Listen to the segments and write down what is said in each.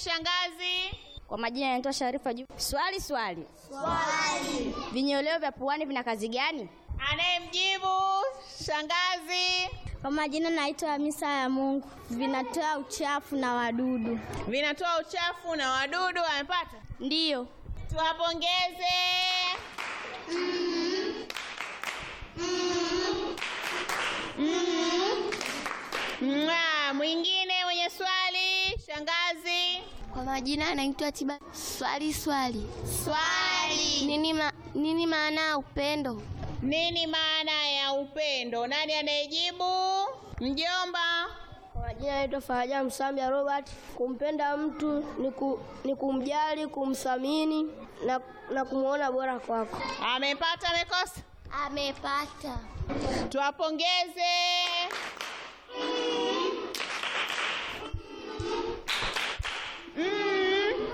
shangazi. Kwa majina yanaitwa Sharifa Juma. Swali swali. Swali. Vinyoleo vya puani vina kazi gani? Anayemjibu shangazi. Kwa majina naitwa Hamisa ya Mungu. Vinatoa uchafu na wadudu. Vinatoa uchafu na wadudu. Amepata? Ndiyo. Tuwapongeze. Mwa, mwingine mwenye swali shangazi. Kwa majina anaitwa Tiba. Swali swali. Swali. Nini, ma, nini maana ya upendo? Nini maana ya upendo? Nani anayejibu? Mjomba. Kwa majina naitwa Faraja Msambia Robert. Kumpenda mtu ni, ku, ni kumjali, kumthamini na, na kumwona bora kwako. Amepata amekosa? Amepata. Tuwapongeze. Mm.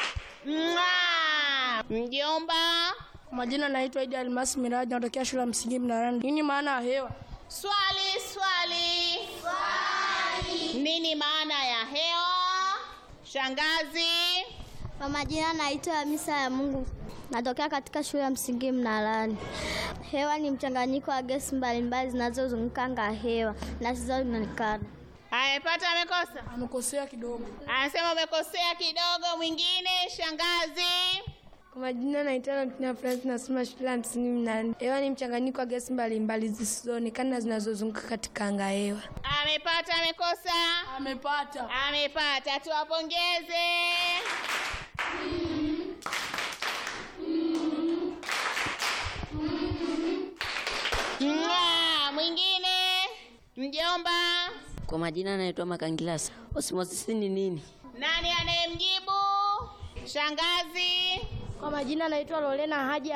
Mwa. Mjomba. Kwa majina naitwa Idi Almasi Miraji, natokea shule ya msingi Mnarani. Nini maana ya hewa? Swali, swali. Swali. Nini maana ya hewa? Shangazi. Kwa majina naitwa Hamisa ya Mungu. Natokea katika shule ya msingi Mnalani. Hewa ni mchanganyiko wa gesi mbalimbali zinazozunguka anga ya hewa na zisizoonekana. Amepata amekosa? Amekosea kidogo. Anasema umekosea kidogo. Mwingine shangazi. Kwa majina naitwa Latina Francis, nasoma shule ya msingi Mnarani. Hewa ni mchanganyiko wa gesi mbalimbali zisizoonekana na zinazozunguka katika anga ya hewa. Amepata amekosa? Amepata. Amepata. Tuwapongeze. Mwa, Mwingine mjomba. Kwa majina naitwa Makangilasa. Osmosis ni nini? Nani anayemjibu? Shangazi. Kwa majina naitwa Lorena Haji